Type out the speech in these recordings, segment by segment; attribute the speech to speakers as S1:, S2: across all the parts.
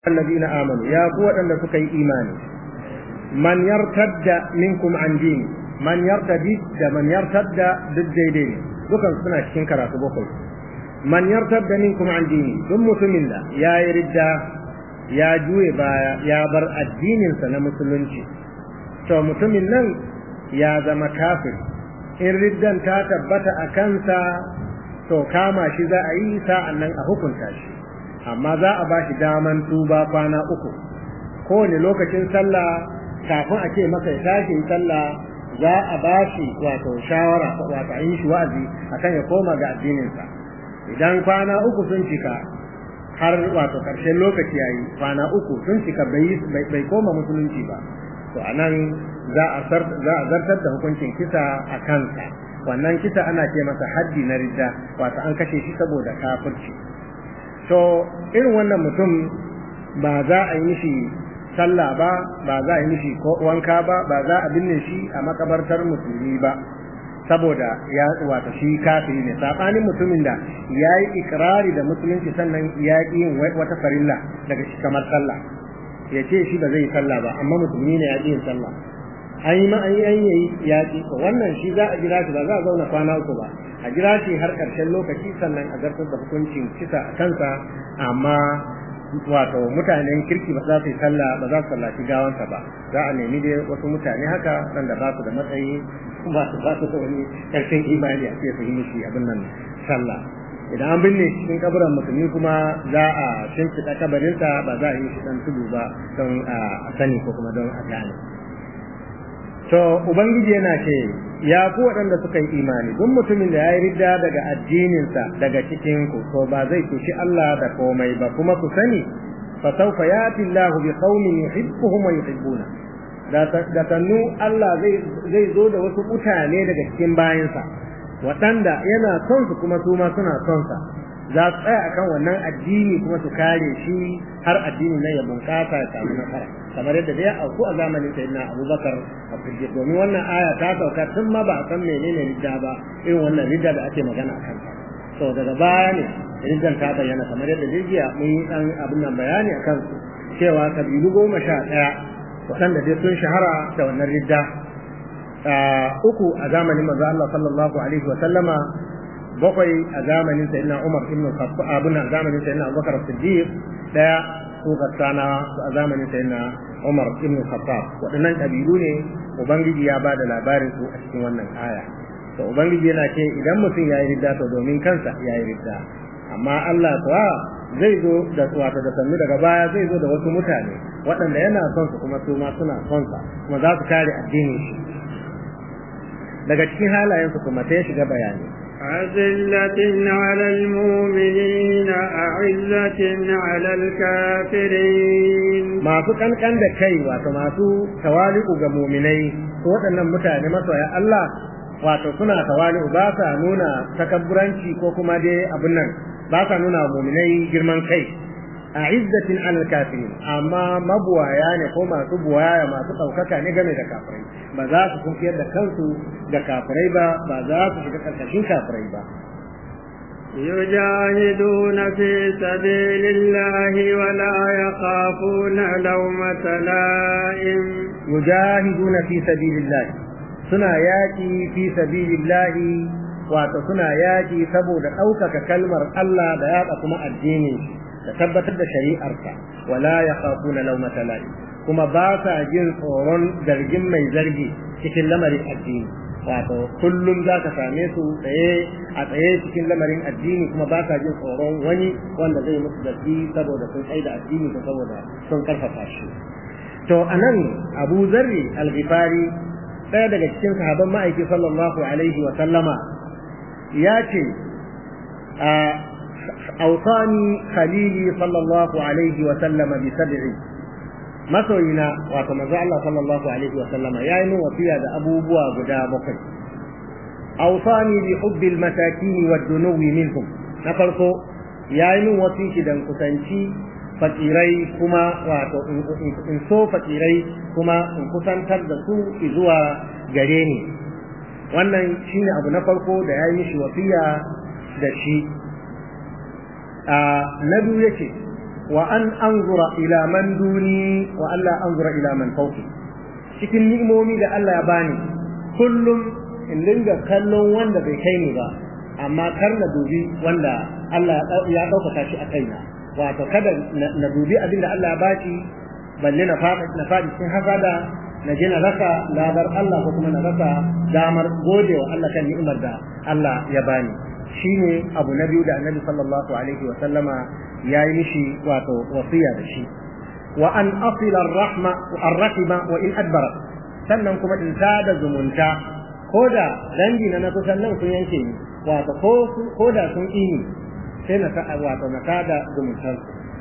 S1: الذين آمنوا يا قوة أن سكي إيماني من يرتد منكم عن ديني من يرتد من يرتد ضد ديني dukan suna cikin karatu bakwai man yartadda minkum an dini duk mutumin da ya yi ridda ya juye baya ya bar addininsa na musulunci to mutumin nan ya zama kafir in riddan ta tabbata a kansa to kama shi za a yi sa'an nan a hukunta shi amma za a ba shi daman tuba kwana uku kowane lokacin sallah kafin a ce masa ya tashi sallah za a ba shi wato shawara wato a yi shi wa'azi akan ya koma ga addininsa idan kwana uku sun cika har wato karshen lokaci yayi kwana uku sun cika bai koma musulunci ba to anan za a zartar da hukuncin kisa a kansa wannan kisa ana ce masa haddi na ridda wato an kashe shi saboda kafirci to irin wannan mutum ba za a yi mishi sallah ba ba za a yi mishi wanka ba ba za a binne shi a makabartar musulmi ba saboda ya wato shi kafiri ne sabanin mutumin da ya yi ikirari da musulunci sannan ya yi yin wata farilla daga shi kamar sallah ya ce shi ba zai yi sallah ba amma musulmi ne ya ƙi yin sallah an yi ma an yi an yi yaƙi to wannan shi za a jira shi ba za a zauna kwana uku ba a jira shi har ƙarshen lokaci sannan a zartar da hukuncin kisa a kansa amma wato mutanen kirki ba za su yi sallah ba za su sallaci gawansa ba za a nemi dai wasu mutane haka wanda ba su da matsayi ba su ba su da wani ƙarshen imani a ce su yi mishi abin nan sallah idan an binne cikin kaburan musulmi kuma za a shimfiɗa kabarinsa ba za a yi shi dan tudu ba don a sani ko kuma don a gane to ubangiji yana ce ya ku waɗanda suka yi imani duk mutumin da ya yi ridda daga addininsa daga cikin ku to ba zai kushi Allah da komai ba kuma ku sani fa sawfa yati Allahu bi qaumin yuhibbuhum wa yuhibbuna da sannu Allah zai zai zo da wasu mutane daga cikin bayansa waɗanda yana son su kuma su ma suna son sa za su tsaya akan wannan addini kuma su kare shi har addini nan ya bunƙasa ya samu nasara kamar yadda da ya auku a zamanin sayyidina Abubakar a Siddiq domin wannan aya ta sauka tun ma ba a san menene ridda ba irin wannan ridda da ake magana akan ta to daga baya ne riddan ta bayyana kamar yadda jiya mun yi dan abin nan bayani akan su cewa kabilu goma sha ɗaya waɗanda dai sun shahara da wannan ridda uku a zamanin manzo Allah sallallahu alaihi wa sallama bakwai a zamanin sayyidina Umar ibn Khattab abin a zamanin sayyidina Abubakar Siddiq daya su gassana a zamanin sayyidina Umar ibn Khattab waɗannan kabilu ne ubangiji ya bada labarin su a cikin wannan aya to ubangiji yana ce idan mutum yayi ridda to domin kansa yayi ridda amma Allah kuwa zai zo da wato da sannu daga baya zai zo da wasu mutane waɗanda yana son su kuma su ma suna son sa kuma za su kare addinin shi daga cikin halayensu kuma sai ya shiga bayani
S2: أذلة على المؤمنين أعزة على الكافرين
S1: masu kankan da kai wato masu tawali'u ga muminai ko waɗannan mutane masoya Allah wato suna tawali'u ba sa nuna takabburanci ko kuma dai abin nan ba sa nuna muminai girman kai a izzatin alal kafirin amma mabuwaya ne ko masu buwaya masu ɗaukaka ne game da kafirai ba za su kunkiyar da kansu da kafirai ba ba za su shiga ƙarƙashin kafirai ba
S2: يجاهدون في سبيل الله ولا يخافون لومة لائم
S1: يجاهدون في سبيل الله suna yaƙi fi sabilillahi wato suna yaƙi saboda ɗaukaka kalmar Allah da yaɗa kuma addinin shi da tabbatar da shari'arsa wala ya khafuna lawmata la'i kuma ba sa jin tsoron zargin mai zargi cikin lamarin addini wato kullum za ka same su tsaye a tsaye cikin lamarin addini kuma ba sa jin tsoron wani wanda zai musu zargi saboda sun tsaye da addini ko saboda sun karfafa shi to anan Abu Zarri al-Ghifari ɗaya daga cikin sahabban ma'aiki sallallahu alaihi wa sallama ya ce أوصاني خليلي صلى الله عليه وسلم بسبع masoyina wato manzo Allah sallallahu alaihi wa sallama yayi min wasiya da abubuwa guda bakwai awsani bi hubbi al-masakin wa dunuwi minhum na farko yayi min wasiki dan kusanci fakirai kuma wato in so fakirai kuma in kusantar da su zuwa gare ni wannan shine abu na farko da yayi mishi wasiya da shi na biyu yace wa an anzura ila man duni wa alla anzura ila man fawqi cikin ni'imomi da Allah ya bani kullum in dinga kallon wanda bai kai ni ba amma kar na dubi wanda Allah ya ɗaukaka shi a kaina wato kada na dubi abin da Allah ya baki balle na faɗi na faɗi cikin hasada na je na rasa ladar Allah ko kuma na rasa damar gode wa Allah kan ni'imar da Allah ya bani shine abu na biyu da Annabi sallallahu alaihi wa sallama ya yi mishi wato wasiya da shi wa an asila ar-rahma ar-rahima wa in adbara sannan kuma in da zumunta ko da dangi na na kusan nan sun yanke ni wato ko da sun ini sai na ta wato na tada zumuntar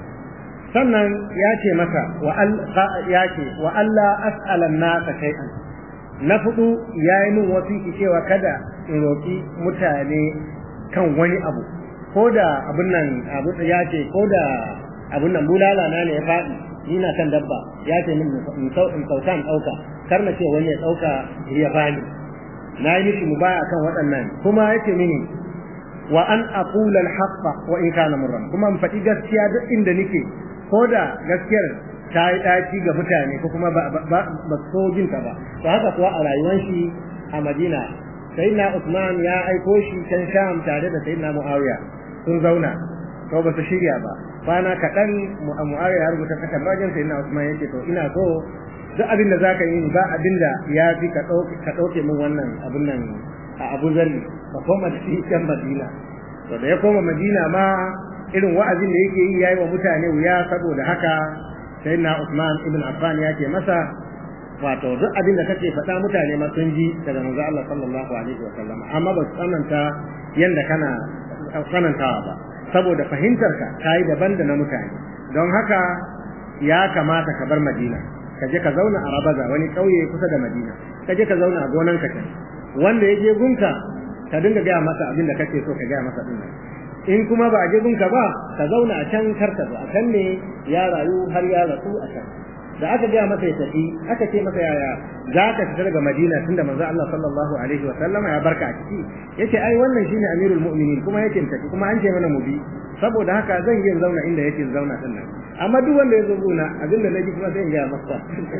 S1: sannan ya ce masa wa ya ce wa Allah as'ala nasa shay'an na fudu yayi min wasiki cewa kada in roki mutane kan wani abu ko da abun nan abu ya ce ko da abun nan bulala na ne ya faɗi ni na kan dabba ya ce min in sauka in ɗauka kar na ce wani ya ɗauka ya bani na yi mishi mubaya kan waɗannan kuma yake mini wa an aqula al-haqqa wa in kana murran kuma in faɗi gaskiya duk inda nake ko da gaskiyar ta yi ɗaci ga mutane ko kuma ba ba so jin ta ba to haka kuwa a rayuwar shi a Madina sayyidina Usman ya aiko shi can Sham tare da sayyidina Muawiya sun zauna to ba su shirya ba kwana kaɗan Muawiya ya rubuta takardar sayyidina Usman yake to ina so duk abin da zaka yi ba abin da ya fi ka ɗauke min wannan abin nan a Abu Zarri ka koma da shi can Madina to da ya koma Madina ma irin wa'azin da yake yi yayi wa mutane wuya saboda haka sai na Usman ibn Affan ya ce masa wato duk abin da kake faɗa mutane ma sun ji daga manzo Allah sallallahu alaihi wa sallam amma ba su tsananta yanda kana tsanantawa ba saboda fahimtar ka kai daban da na mutane don haka ya kamata ka bar Madina ka je ka zauna a Rabaza wani kauye kusa da Madina ka je ka zauna a gonan ka can wanda ya je gunka ka dinga gaya masa abin da kake so ka gaya masa din in kuma ba a je gunka ba ka zauna a can karka a can ne ya rayu har ya rasu a can da aka gaya masa ya tafi aka ce masa yaya za ka fita daga Madina tunda manzo Allah sallallahu alaihi wa sallama ya barka a ciki yace ai wannan shine amirul mu'minin kuma yake tafi kuma an ce mana mu bi saboda haka zan yi zauna inda yake zauna din nan amma duk wanda ya zo guna abinda naji kuma sai in gaya masa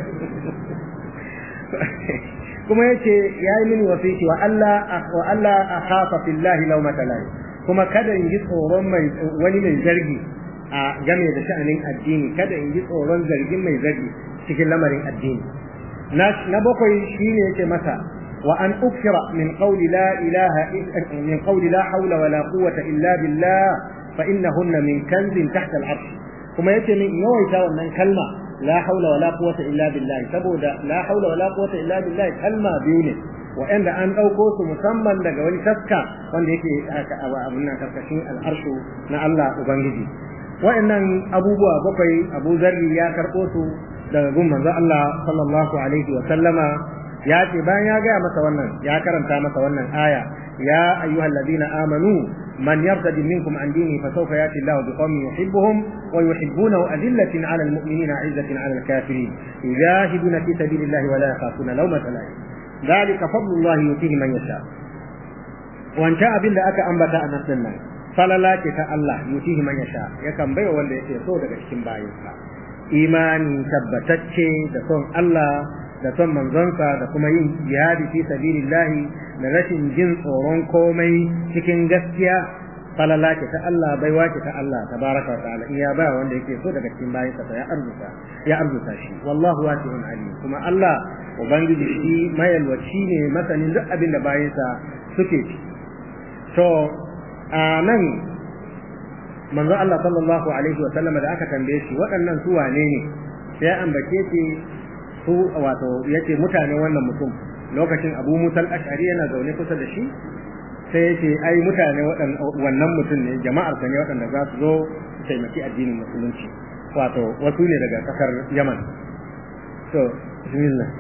S1: kuma yace yayi mini wasiki wa Allah wa Allah akhafa fillahi lawmata lahi kuma kada in ji tsoron mai wani mai zargi a game da sha'anin addini kada in ji tsoron zargin mai zargi cikin lamarin addini na bakwai shine yake masa wa an ukira min qawli la ilaha min qawli la hawla wala quwwata illa billah fa innahunna min kanzin tahta al-arsh kuma yace min yawaita wannan kalma la hawla wala quwwata illa billah saboda la hawla wala quwwata illa billah kalma biyu ne wa'anda an ɗauko su musamman daga wani taska wanda yake abin nan karkashin al'arshu na Allah Ubangiji wa'annan abubuwa bakwai Abu Zarri ya karɓo su daga gun manzo Allah sallallahu alaihi wa sallama ya ce bayan ya gaya masa wannan ya karanta masa wannan aya ya ayyuhal ladina amanu man yartadi minkum an dini fa sawfa yati Allahu biqaumin yuhibbuhum wa yuhibbunahu adillatin 'ala al-mu'minina 'izzatin 'ala al-kafirin yujahiduna fi sabilillahi wa la yakhafuna lawmata la'im ذلك فضل الله يؤتيه من يشاء wanta abin da aka ambata a nan nan falala ce ta Allah yutihi man yasha yakan baiwa wanda yake so daga cikin bayinsa imani tabbatacce da son Allah da son manzonsa da kuma yin jihadi fi sabilillahi da rashin jin tsoron komai cikin gaskiya falala ce ta Allah baiwa ce ta Allah tabaraka wa ta'ala in ya ba wanda yake so daga cikin bayinsa ya arzuta ya arzuta shi wallahu wasi'un alim kuma Allah ubangiji shi mayalwaci ne masanin duk abin da bayinsa suke ci to a nan manzo Allah sallallahu alaihi wa sallam da aka tambaye shi waɗannan su wane ne sai an bace ce su wato yace mutane wannan mutum lokacin Abu Musa al-Ash'ari yana zaune kusa da shi sai yace ai mutane wannan mutum ne jama'ar sa ne waɗanda za su zo su taimaki addinin musulunci wato wasu ne daga kasar Yaman to bismillah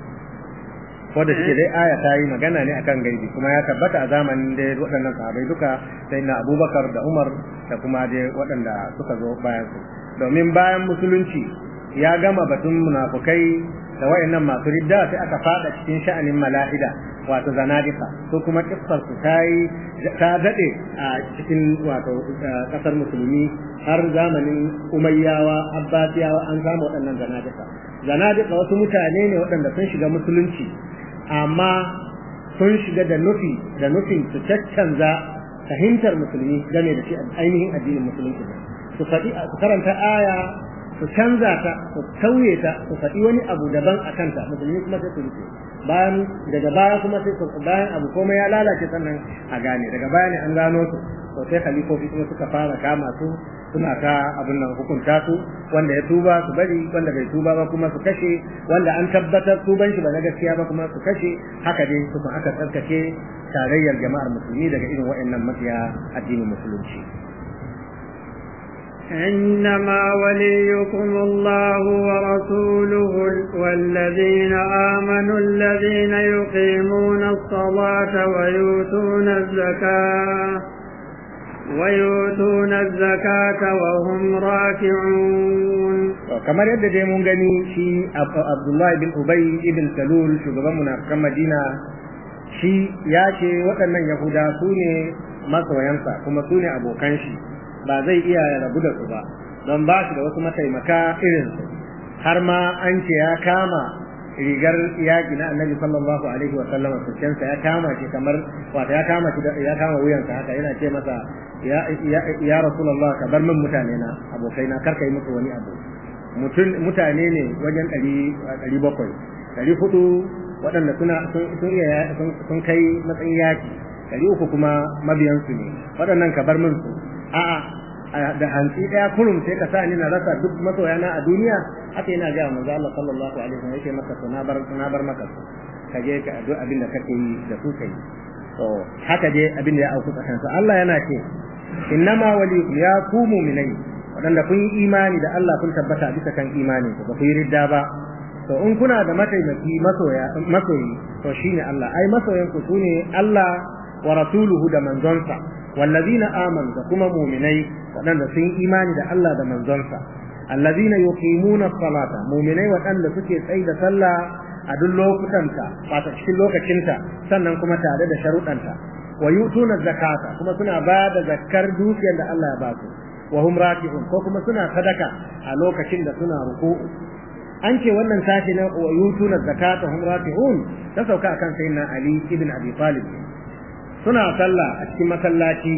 S1: ko da shi dai aya ta yi magana ne akan gaibi kuma ya tabbata a zamanin da waɗannan sahabbai duka sai na Abubakar da Umar da kuma dai waɗanda suka zo bayan su domin bayan musulunci ya gama batun munafukai da wayannan masu ridda sai aka fada cikin sha'anin mala'ida wato zanadika ko kuma kissar su ta yi ta dade a cikin wato kasar musulmi har zamanin umayyawa abbasiyawa an samu waɗannan zanadika zanadika wasu mutane ne waɗanda sun shiga musulunci amma sun shiga da nufi da nufin su caccanza fahimtar musulmi game da shi ainihin addinin musulunci su faɗi su karanta aya su canza ta su tauye ta su faɗi wani abu daban a kanta musulmi kuma sai su rufe bayan daga baya kuma sai su bayan abu komai ya lalace sannan a gane daga baya ne an gano su to sai khalifofi kuma suka fara kama su suna ta abin nan hukunta su wanda ya tuba su bari wanda bai tuba ba kuma su kashe wanda an tabbatar tuban shi ba na gaskiya ba kuma su kashe haka dai su aka tsarkake tarayyar jama'ar musulmi daga irin waɗannan mafiya addinin musulunci
S2: إنما وليكم الله ورسوله والذين آمنوا الذين يقيمون الصلاة ويؤتون الزكاة ويؤتون الزكاة وهم راكعون
S1: kamar yadda dai mun gani shi Abdullahi bin Ubay ibn Salul shugaban munafikan Madina shi ya ce waɗannan Yahuda su ne masoyansa kuma su ne abokan shi ba zai iya rabu da su ba don ba shi da wasu mataimaka irinsu har ma an ce ya kama rigar yaƙi na annabi sallallahu alaihi wa sallam sulkensa ya kama shi kamar wato ya kama shi ya kama wuyansa haka yana ce masa ya ya rasulullah ka bar min mutane na abokai na karka yi musu wani abu mutum mutane ne wajen ɗari ɗari bakwai ɗari hudu waɗanda suna sun iya sun kai matsayin yaƙi ɗari uku kuma mabiyansu ne waɗannan ka bar min su a'a da hantsi daya kurum sai ka sa ni na rasa duk masoyana a duniya haka yana ga manzo Allah sallallahu alaihi wasallam yake maka na bar na bar maka ka je ka duk abin da kake yi da su kai to haka je abin da ya auku tsakanin Allah yana ce innama walikum ya ku mu'minai wadanda kun yi imani da Allah kun tabbata bisa kan imani ba ku yi ridda ba to in kuna da mataimaki masoya masoyi to shine Allah ai masoyan ku sune Allah wa rasuluhu da manzonsa wallazina amanu da kuma mu'minai waɗanda sun yi imani da Allah da manzonsa allazina yuqimuna salata mu'minai waɗanda suke tsayi da sallah a duk lokutanta wato cikin lokacinta sannan kuma tare da sharuɗanta wa yutuna zakata kuma suna ba da zakkar dukiyar da Allah ya ba su wa hum raki'un ko kuma suna sadaka a lokacin da suna ruku'u an ce wannan sashi na wa yutuna zakata hum raki'un ta sauka akan sayyidina Ali ibn Abi Talib suna sallah a cikin masallaci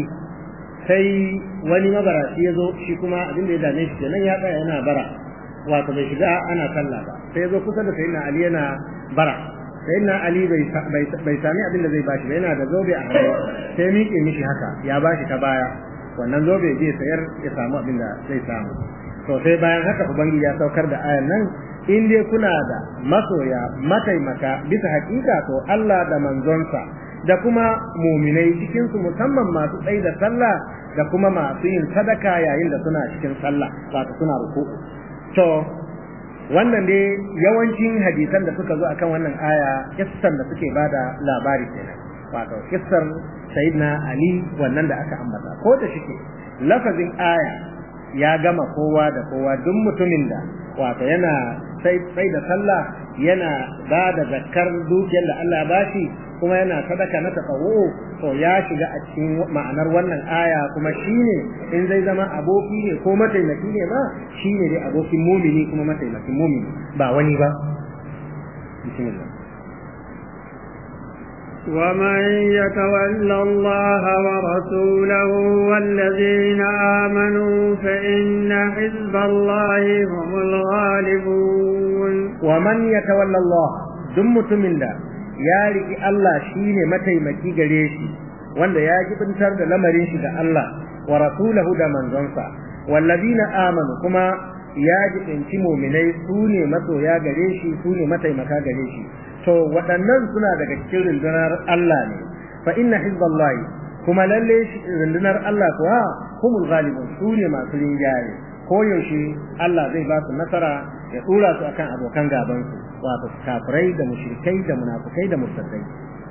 S1: sai wani mabaraci ya zo shi kuma abin da ya dame shi kenan ya tsaya yana bara wato bai shiga ana sallah ba sai ya zo kusa da sayyidina Ali yana bara sayyidina Ali bai bai sami abin da zai bashi ba yana da zobe a hannu sai ya miƙe mishi haka ya bashi ta baya wannan zobe zai sayar ya samu abin da zai samu to sai bayan haka ubangiji ya saukar da ayan nan in dai kuna da masoya mataimaka bisa hakika to Allah da manzonsa da kuma muminai cikinsu musamman masu tsayi da sallah da kuma masu yin sadaka yayin da suna cikin sallah wato suna ruku to wannan dai yawancin hadisan da suka zo akan wannan aya kissan da suke bada labari kenan wato kissar sayyidina ali wannan da aka ambata ko da shike lafazin aya ya gama kowa da kowa duk mutumin da wato yana sai da sallah yana ba da zakkar dukiyar da Allah ya bashi kuma yana sadaka na tsawo to ya shiga a cikin ma'anar wannan aya kuma shine in zai zama aboki ne ko mataimaki ne ma shine dai abokin mumini kuma mataimakin mumini ba wani ba bismillah
S2: ومن يتول الله ورسوله والذين آمنوا فإن حزب الله هم الغالبون
S1: ومن يتول الله دم من ده ya riki Allah shine mataimaki gare shi wanda ya jibintar da lamarin shi da Allah wa rasulahu da manzonsa wallazina amanu kuma ya jibinci mu'minai su ne masoya gare shi su ne mataimaka gare shi to waɗannan suna daga cikin rundunar Allah ne fa inna hizballahi kuma lalle rundunar Allah kuwa humul ghalibun su ne masu rinjaye ko yaushe Allah zai ba su nasara ya dora su akan abokan gaban su wato kafirai da mushrikai da munafukai da murtadai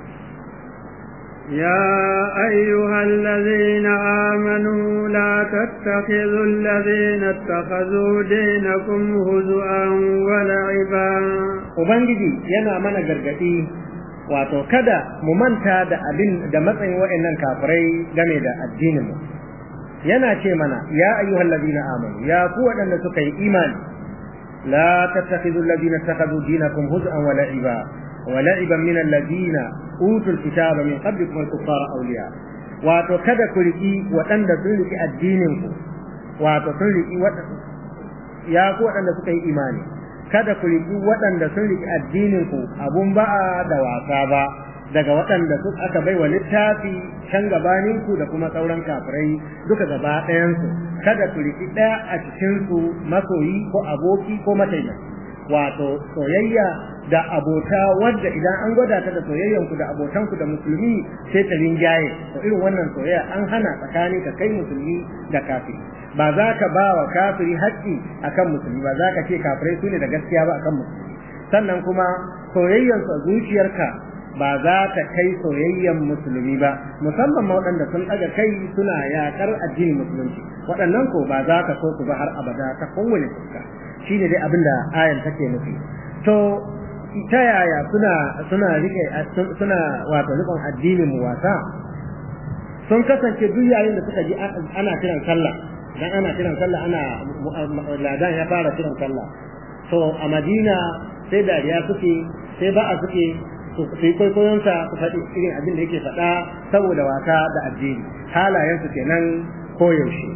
S2: يا أيها الذين آمنوا لا تتخذوا الذين اتخذوا دينكم هزؤا ولعبا
S1: Ubangiji yana mana gargaɗi wato kada mu manta da abin da matsayin wa'annan kafirai game da addinin mu yana ce mana ya ayyuhal ladina amanu ya ku waɗanda suka yi imani la tattakhidhu alladhina ittakhadhu dinakum huz'an wa la'iba wa la'iban min alladhina utul kitaba min qablikum al-kuffara awliya wato kada ku riki waɗanda sun riki addinin ku wato sun riki ya ku waɗanda suka yi imani kada ku riki waɗanda sun riki addinin ku abun ba'a da wasa ba daga waɗanda su aka bai wa littafi can gabanin ku da kuma sauran kafirai duka gaba ɗayan su kada ku riki ɗaya a cikin su masoyi ko aboki ko mataimaki wato soyayya da abota wadda idan an gwada ta da soyayyan ku da abotan ku da musulmi sai ta rinjaye to irin wannan soyayya an hana tsakanin ka kai musulmi da kafiri ba za ka ba wa kafiri haƙƙi akan musulmi ba za ka ce kafirai su ne da gaskiya ba akan musulmi sannan kuma soyayyan su a zuciyarka ba za ta kai soyayyan musulmi ba musamman ma waɗanda sun ɗaga kai suna yaƙar addinin musulunci waɗannan ko ba za ka so su ba har abada ta kowane fuska shine dai abin da ayan take nufi to ta yaya suna suna rike suna wato rikon addinin mu wasa sun kasance duk yayin da suka ji ana kiran sallah dan ana kiran sallah ana ladan ya fara kiran sallah to a Madina sai dariya suke sai ba'a suke su yi kwaikwayonsa su faɗi irin abin da yake faɗa saboda wasa da addini halayensu kenan koyaushe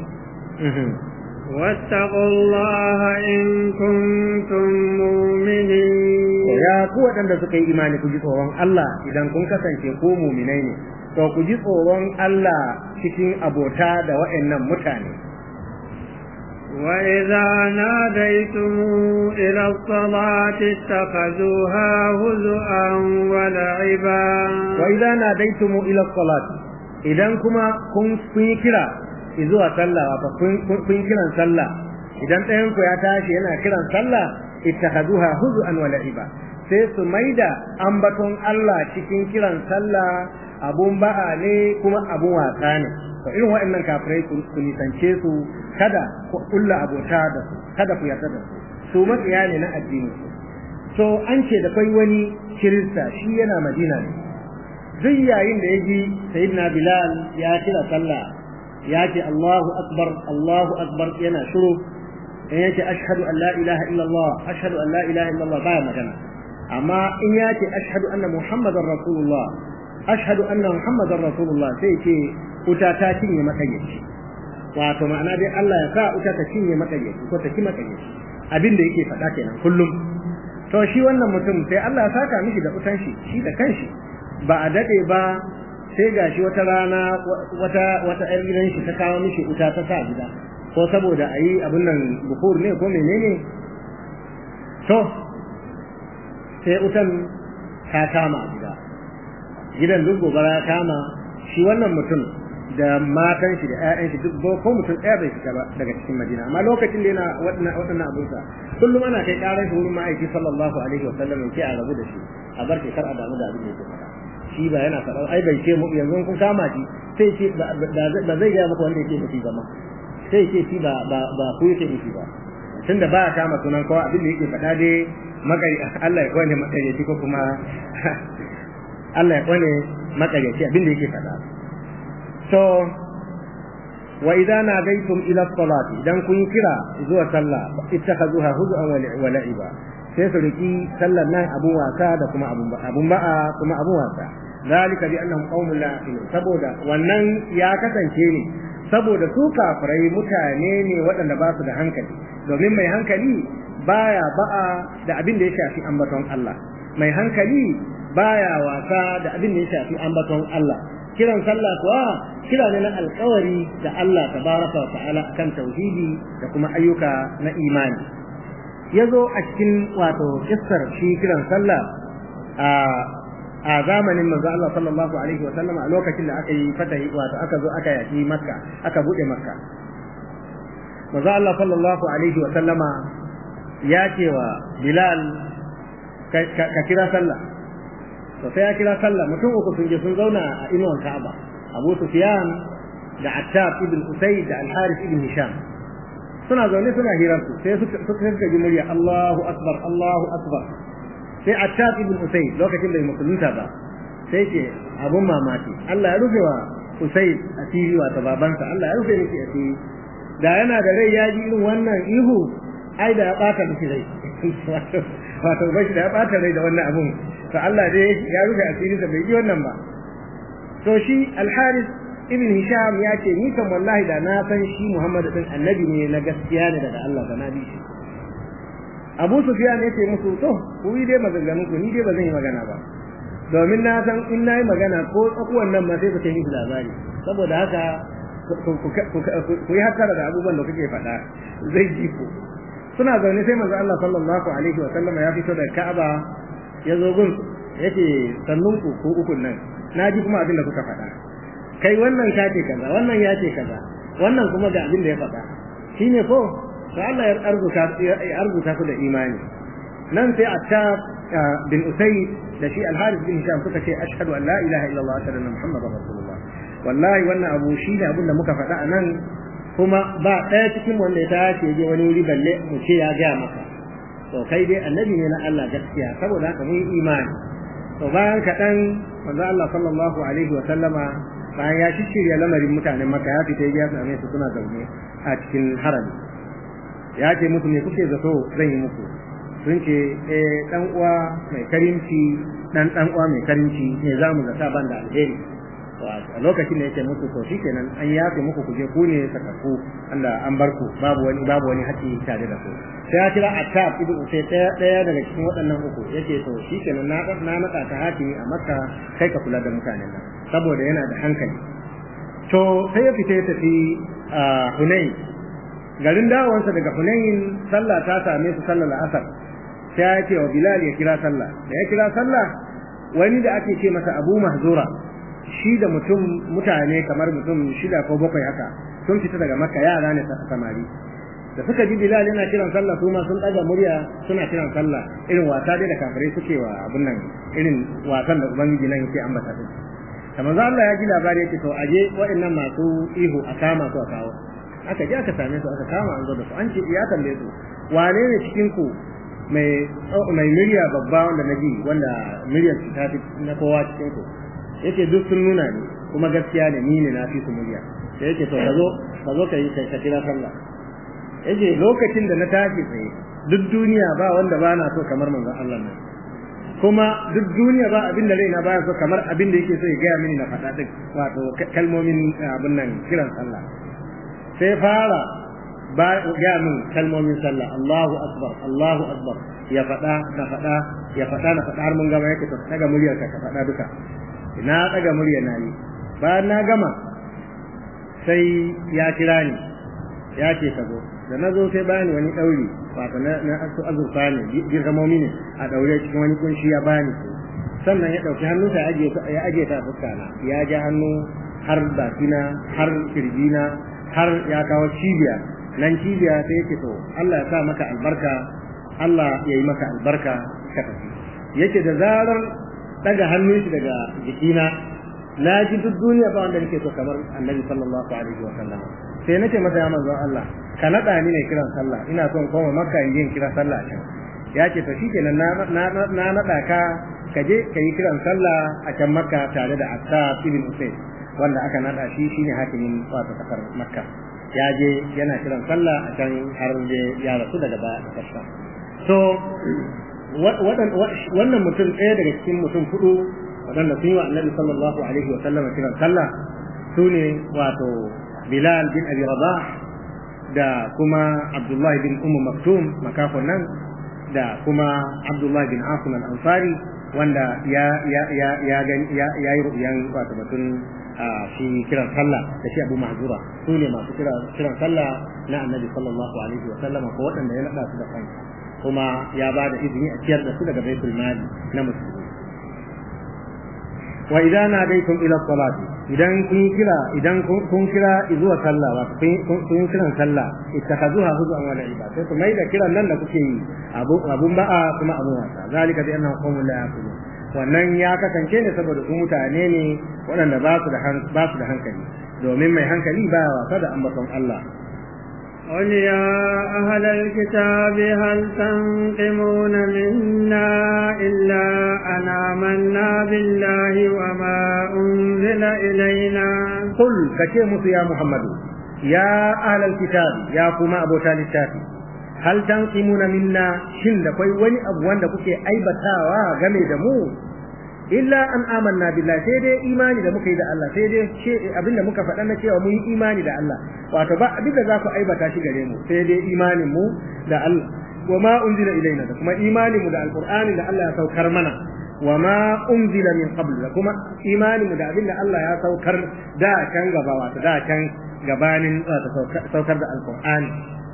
S2: واتقوا الله إن كنتم مؤمنين
S1: ya ku waɗanda suka yi imani ku ji tsoron Allah idan kun kasance ko muminai ne to ku ji tsoron Allah cikin abota da waɗannan mutane
S2: وإذا ناديتم إلى الصلاة اتخذوها هزءا ولعبا
S1: وإذا ناديتم إلى الصلاة إذا كما كن كرا zuwa sallah wato kun kiran sallah idan ɗayan ku ya tashi yana kiran sallah ittakhaduha huzuan wa la'iba sai su maida ambaton Allah cikin kiran sallah abun ba'a ne kuma abun wasa ne to irin waɗannan kafirai ku nisance su kada ku kulla abota da su kada ku yarda da su su matsiya ne na addini to an ce da kai wani kirista shi yana madina ne duk yayin da ya ji sayyidina bilal ya kira sallah ya ce Allahu akbar Allahu akbar yana shiru in yace ashhadu an la ilaha illallah ashhadu an la ilaha illallah baya magana amma in yace ashhadu anna muhammadar rasulullah ashhadu anna muhammadar rasulullah sai ce wuta ta cinye makayyaci wato ma'ana dai Allah ya sa wuta ta cinye makayyaci ko ta ci makayyaci abin da yake faɗa kenan kullum to shi wannan mutum sai Allah ya saka mishi da wutan shi shi da kanshi ba a dade ba sai gashi wata rana wata wata ƴar gidan shi ta kawo mishi wuta ta sa gida ko saboda ayi abun nan bukur ne ko menene to sai wutan ta kama a gida gidan duk gobara ya kama shi wannan mutum da matan shi da ƴaƴan shi duk ko mutum ɗaya bai fita ba daga cikin Madina amma lokacin da yana waɗannan abunsa kullum ana kai ƙarar shi wurin ma'aiki sallallahu alaihi wa sallam ke a rabu da shi a bar shi kar a damu da abin da yake faɗa shi ba yana faɗa ai bai ce mu yanzu kun kama shi sai ce ba zai gaya maka wanda yake nufi ba ma sai ce shi ba ba ba ku yake nufi ba tunda ba ya kama sunan kowa abin da yake faɗa dai makari Allah ya kwane makaryaci ko kuma Allah ya kwane makaryaci abin da yake faɗa so wa idza nadaytum ila salati idan kun kira zuwa sallah ittakhazuha huzwan wa la'iba sai su riki sallar nan abun wasa da kuma abun abun ba'a kuma abun wasa zalika bi annahum qaumun la yaqilun saboda wannan ya kasance ne saboda su kafirai mutane ne waɗanda ba su da hankali domin mai hankali baya ba'a da abin da ya shafi ambaton Allah mai hankali baya wasa da abin da ya shafi ambaton Allah kiran sallah kuwa kira ne na alkawari da Allah tabaraka wa ta'ala kan tauhidi da kuma ayyuka na imani yazo a cikin wato kissar shi kiran sallah a a zamanin manzo Allah sallallahu alaihi wa sallam a lokacin da aka yi fatahi wato aka zo aka yaki makka aka bude makka manzo Allah sallallahu alaihi wa sallama ya ce wa bilal ka kira sallah to sai ya kira sallah mutum uku sun je sun zauna a inuwan Ka'aba Abu Sufyan da Attab ibn Usayd da Al-Harith ibn Hisham suna zaune suna hirar su sai suka suka ji murya Allahu akbar Allahu akbar sai Attab ibn Usayd lokacin da musulunta ba sai ce abun mamaki Allah ya rufe wa Usaid asiri wato babansa Allah ya rufe miki asiri da yana da rai ya ji irin wannan ihu ai da ya bata miki rai wato bashi da ya bata rai da wannan abun to Allah dai ya rufe asiri da bai ji wannan ba to shi Al-Haris ibn Hisham ya ce ni kan wallahi da na san shi Muhammad din annabi ne na gaskiya ne daga Allah da na bi shi Abu Sufyan ya ce musu to ku yi dai maganganun ku ni dai ba zan yi magana ba domin na san in na yi magana ko tsakuwan nan ma sai ku kai labari saboda haka ku yi hakkara da abubuwan da kuke faɗa zai ji ku suna zaune sai manzo Allah sallallahu alaihi wa sallama ya fito da Ka'aba ya zo gun yake sannun ku ko ukun nan na ji kuma abin da kuka faɗa kai wannan ka ce kaza wannan ya ce kaza wannan kuma ga abin da ya faɗa shine ko to Allah ya arzuta ya arzuta ku da imani nan sai Attab bin Usayd da shi Al-Harith bin Hisham suka ce ashhadu an la ilaha illallah wa anna muhammadar rasulullah wallahi wannan abu shi ne abin da muka faɗa a nan kuma ba ɗaya cikin wanda ya tashi je wani wuri balle mu ce ya gaya maka to kai dai annabi ne na Allah gaskiya saboda haka mun imani to bayan kaɗan manzo Allah sallallahu alaihi wa sallama bayan ya shirya lamarin mutanen maka ya fita ya same su suna zaune a cikin harami ya ce musu me kuke zato zan yi muku sun ce eh dan uwa mai karimci dan dan uwa mai karimci ne zamu zata ban da alheri a lokacin da yake musu to shikenan an yafe muku ku je ku ne sakaku anda an bar ku babu wani babu wani haƙi tare da ku sai ya kira Attab ibn Usay daya daya daga cikin waɗannan uku yake to shikenan na na naka ta hakimi a Makka kai ka kula da mutanen nan saboda yana da hankali to sai ya fita ya tafi Hunain garin dawowarsa daga Hunain sallah ta same su sallar asar sai ya ce wa Bilal ya kira sallah da ya kira sallah wani da ake ce masa Abu Mahzura shi da mutum mutane kamar mutum shida ko bakwai haka sun fita daga makka yara ne samari da suka ji bilal yana kiran sallah su ma sun daga murya suna kiran sallah irin wasa dai da kafirai suke wa abun nan irin wasan da ubangiji nan yake ambata su kamar Allah ya ji labari yake to aje waɗannan masu ihu a kama su a kawo aka je aka same su aka kama an zo da su an ce ya tambaye su wane ne cikin ku mai mai murya babba wanda na ji wanda muryar ta fi na kowa cikin ku yake duk sun nuna ni kuma gaskiya ne ni ne na fi su murya sai yake to kazo kazo ka yi ka kira sallah yake lokacin da na tashi tsaye duk duniya ba wanda ba na so kamar manzon Allah nan kuma duk duniya ba abin da raina baya so kamar abin da yake so ya gaya mini na faɗa duk wato kalmomin abin nan kiran sallah sai fara ba gaya min kalmomin sallah Allahu akbar Allahu akbar ya faɗa na faɗa ya faɗa na faɗa har mun gama yake to daga muryar ka ka faɗa duka na daga murya na yi bayan na gama sai ya kira ni ya ce ka zo da na zo sai bani wani ɗauri wato na na azurfa ne dirhamomi ne a ɗaure cikin wani kunshi ya bani sannan ya ɗauki hannunsa ya aje ta fuska na ya ja hannu har bakina har kirjina har ya kawo cibiya nan cibiya sai yake to Allah ya sa maka albarka Allah ya yi maka albarka ka tafi yake da zarar daga hannun shi daga jikina na ji duk duniya ba wanda nake so kamar annabi sallallahu alaihi wa sallam sai nace masa ya manzon Allah ka nada ni ne kiran sallah ina son koma makka in yin kiran sallah can ya ce to shikenan na na na nada ka ka je ka yi kiran sallah a can makka tare da Atta ibn Usayd wanda aka nada shi shine hakimin wato kasar makka ya je yana kiran sallah a can har ya rasu daga baya a so wannan mutum ɗaya daga cikin mutum hudu waɗanda sun yi wa annabi sallallahu alaihi wa sallam kiran sallah su ne wato bilal bin abi rabah da kuma abdullahi bin ummu maktum makafon nan da kuma abdullahi bin asim al-ansari wanda ya ya ya ya ya ya yi ru'yan wato mutum shi kiran sallah da shi abu mahzura su ne masu kiran sallah na annabi sallallahu alaihi wa sallam ko waɗanda ya naɗa su da kansa kuma ya ba da izini a ciyar da su daga baitul mali na musulmi wa idan nadaitum ila salati idan kun kira idan kun kira zuwa sallah wa kun kiran sallah ittakhazuha huzuan wa la'iba sai ku mai da kiran nan da kuke yi abun ba'a kuma abun wasa zalika bi annahum qawmun la yaqilun wannan ya kasance ne saboda su mutane ne waɗanda ba su da ba su da hankali domin mai hankali ba wasa da ambaton Allah
S2: قل يا أهل الكتاب هل تنقمون منا إلا أن آمنا بالله وما أنزل إلينا
S1: قل كشيمس يا محمد يا أهل الكتاب يا كما أبو الكتاب hal tanqimuna minna shin da kai wani abu wanda kuke aibatawa game da mu illa an amanna billahi sai dai imani da muka yi da Allah sai dai ce abinda muka faɗa na cewa mun yi imani da Allah wato ba abinda za ku aibata shi gare mu sai dai imanin mu da Allah wa ma unzila ilaina da kuma imanin mu da alqur'ani da Allah ya saukar mana wa ma unzila min qabl da kuma imanin mu da abinda Allah ya saukar da can gaba wato da can gabanin saukar da alqur'ani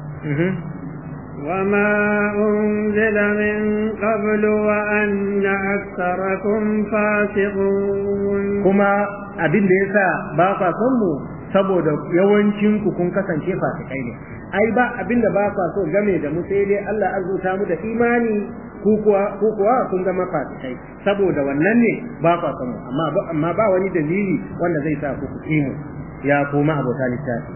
S2: وما أنزل من قبل وأن أكثركم فاسقون
S1: كما أبين ليسا باقا صمو saboda yawancinku kun kasance fasikai ne ai ba abinda ba kwa so game da mu sai dai Allah azuta mu da imani ku kuwa ku kuwa kun zama fasikai saboda wannan ne ba kwa son amma amma ba wani dalili wanda zai sa ku ku mu ya koma abota littafi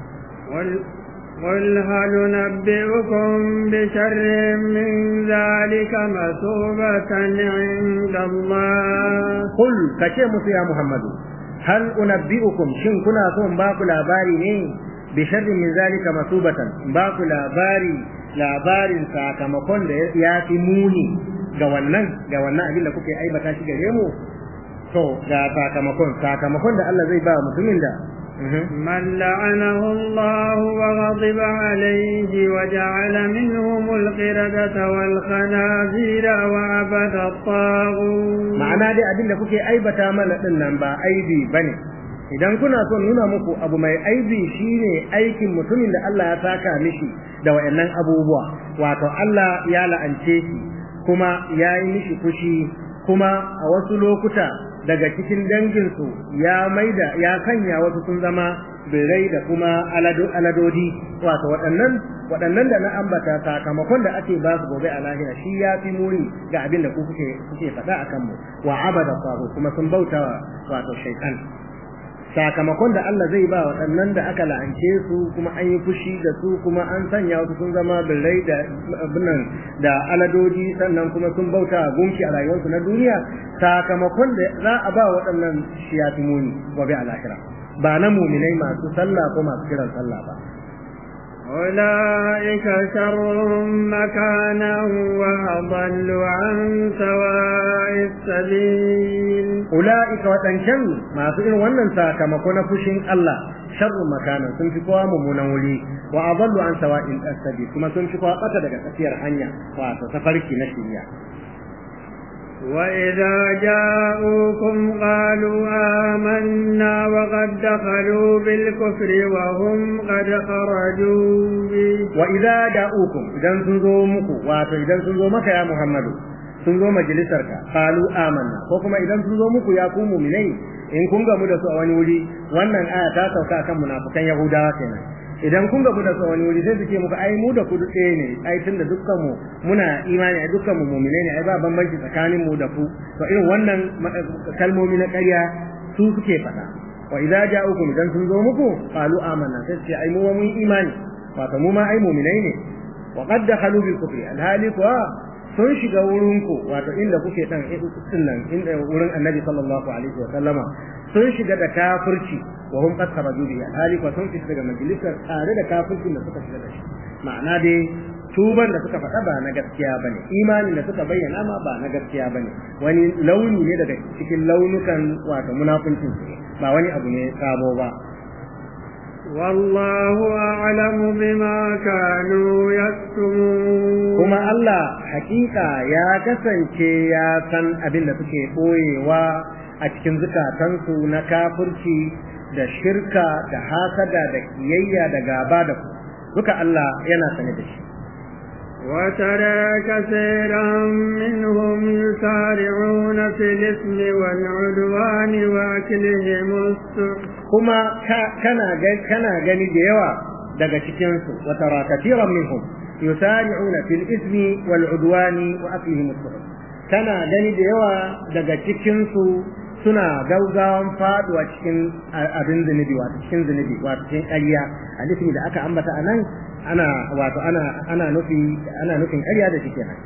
S2: قل هل نبئكم بشر من ذلك مثوبة عند الله
S1: قل كشي يا محمد هل أنبئكم شن كنا صوم باكو لاباري ني بشر من ذلك مثوبة باكو لاباري labarin sakamakon da ya fi muni ga wannan ga wannan abin da kuke aibata shi gare mu to ga sakamakon sakamakon da Allah zai ba mutumin da
S2: من لعنه الله وغضب عليه وجعل منهم القردة والخنازير وعبد الطاغوت
S1: ma'ana dai abin da kuke aibata mana din nan ba aibi bane idan kuna son nuna muku abu mai aibi shine aikin mutumin da Allah ya saka mishi da wayannan abubuwa wato Allah ya la'ance shi kuma ya yi mishi fushi kuma a wasu lokuta daga cikin danginsu ya maida ya kanya wasu sun zama birai da kuma aladodi wato waɗannan waɗannan da na ambata sakamakon da ake ba su gobe a lahira shi ya fi muni ga abin da ku kuke kuke faɗa a kanmu wa abada faru kuma sun bauta wato shaitan sakamakon da Allah zai ba waɗannan da aka la'ance su kuma an yi fushi da su kuma an sanya wasu sun zama birrai da abinan da aladoji sannan kuma sun bauta gunki a rayuwarsu na duniya sakamakon da za a ba waɗannan shi ya fi muni gobe a lahira ba na muminai masu sallah ko masu kiran sallah ba
S2: أولئك شر مكانا وأضل عن سواء السبيل
S1: أولئك وتنشن ما سئل ونن ساكمكون فشين الله شر مكانا سنفقوا ممنولي وأضل عن سواء السبيل كما سنفقوا قتل كثير حنيا وتسفرك نشريا
S2: وإذا جاءوكم قالوا آمنا وقد دخلوا بالكفر وهم قد خرجوا به
S1: وإذا جاءوكم إذا سنزو مكو واتو إذا سنزو مكا يا محمد سنزو مجلسرك قالوا آمنا وكما إذا سنزو مكو يا كومو مني in kun gamu da su a wani wuri wannan aya ta sauka kan munafukan yahudawa kenan idan kun gamu da su a wani wuri sai su ce muku ai mu da ku ɗaya ne ai tunda dukkan mu muna imani ai dukkan mu mu'mine ne ai ba bambanci tsakanin mu da ku to irin wannan kalmomi na ƙarya su suke faɗa wa idza ja'ukum idan sun zo muku qalu amanna sai ce ai mu mun imani wato mu ma ai mu'minai ne wa qad dakhalu bil kufri alhali kuwa sun shiga wurinku wato inda kuke dan din nan inda wurin annabi sallallahu alaihi wa sallama sun shiga da kafirci wa hum qad kharaju bi hali fa sun shiga daga majalisar tare da kafircin da suka shiga da shi ma'ana dai tuban da suka faɗa ba na gaskiya bane imanin da suka bayyana ma ba na gaskiya bane wani launi ne daga cikin launukan wato munafincin ba wani abu ne sabo ba
S2: والله أعلم بما كانوا يكتمون
S1: كما الله حقيقة يا كسنكي يا سن أبن لتكي قويوا أتكن زكاتنسو نكافرشي da shirka da hasada da kiyayya da gaba da ku duka Allah yana sane da shi
S2: وترى كثيرا منهم يسارعون في الإثم والعدوان وأكلهم السحت
S1: kuma kana kana gani da yawa daga cikin su wa tara katiran minhum yusari'una fil ismi wal udwani wa aklihim as kana gani da yawa daga cikin su suna gaugawan faduwa cikin abin zunubi wato cikin zunubi wato cikin ƙarya hadisi da aka ambata anan ana wato ana ana nufi ana nufin ƙarya da shi kenan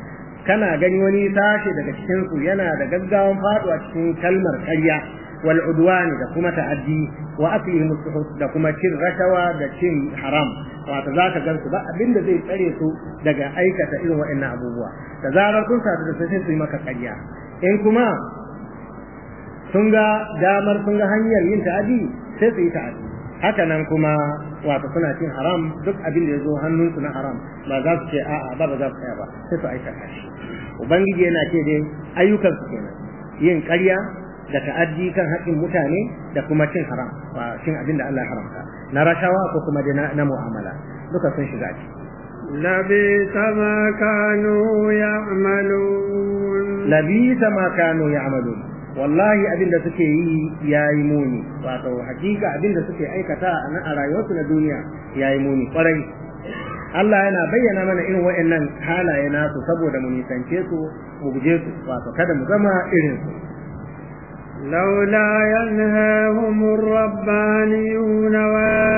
S1: kana gani wani sashe daga cikin su yana da gaggawan faduwa cikin kalmar ƙarya wal udwan da kuma ta'addi wa aklihim suhut da kuma cin rashawa da cin haram wato zaka gan su ba abinda zai tsare su daga aikata irin waɗannan abubuwa da zarar kun sadu da sai su yi maka ƙarya in kuma sun ga damar sun ga hanyar yin ta'addi sai su yi ta'addi haka nan kuma wato suna cin haram duk abin da ya zo hannunsu na haram ba za su ce a'a ba ba za su tsaya ba sai su aikata shi ubangiji yana ce dai ayyukan su kenan yin ƙarya da ta'addi kan haƙƙin mutane da kuma cin haram ba cin abin da Allah ya haramta na rashawa ko kuma da na mu'amala duka sun shiga ciki
S2: لبئس ما كانوا يعملون
S1: لبئس ما كانوا يعملون wallahi abin da suke yi ya yi muni wato hakika abin da suke aikata a rayuwarsu na duniya ya yi muni kwarai Allah yana bayyana mana irin wa'annan halaye nasu saboda mu nisance su mu guje su wato kada mu zama irin su
S2: لولا ينهاهم الربانيون